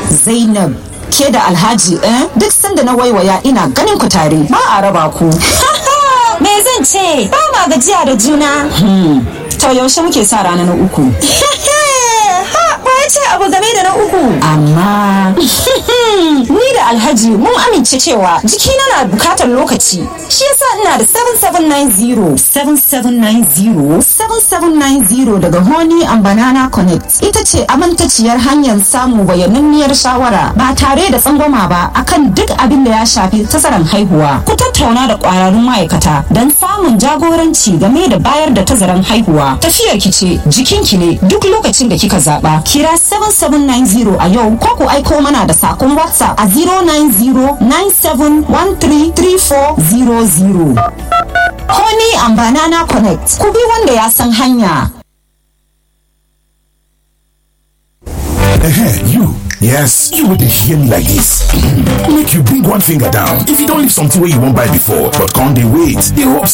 Zainab ke da Alhaji eh duk sanda na waiwaya ina ganin ku tare ba a raba ku. Me zan ce? Ba ma gajiya da juna. To yaushe muke sa rana na uku. Ba ya ce abu game da na uku. Amma Ni da Alhaji mun amince cewa jikina na bukatar lokaci. Shi yasa ina da 7790. 7790 7790 daga Honey and Banana Connect ita ce amintaciyar hanyar samun bayananniyar shawara ba tare da tsangwama ba akan duk abin da ya shafi tazaran haihuwa. Ku tattauna da kwararrun ma'aikata don samun jagoranci game da bayar da tazaran haihuwa. Tafiyar ki ce jikinki ne duk lokacin da kika zaba. Kira 7790 a yau ko ku aiko mana da sakon WhatsApp a 09097133400. Honey and Banana Connect. Ku bi wanda ya san hanya. Ehen, you. Yes, you would hear me like this. Make you bring one finger down. If you don't leave something where you won't buy before, but can't they wait? They hope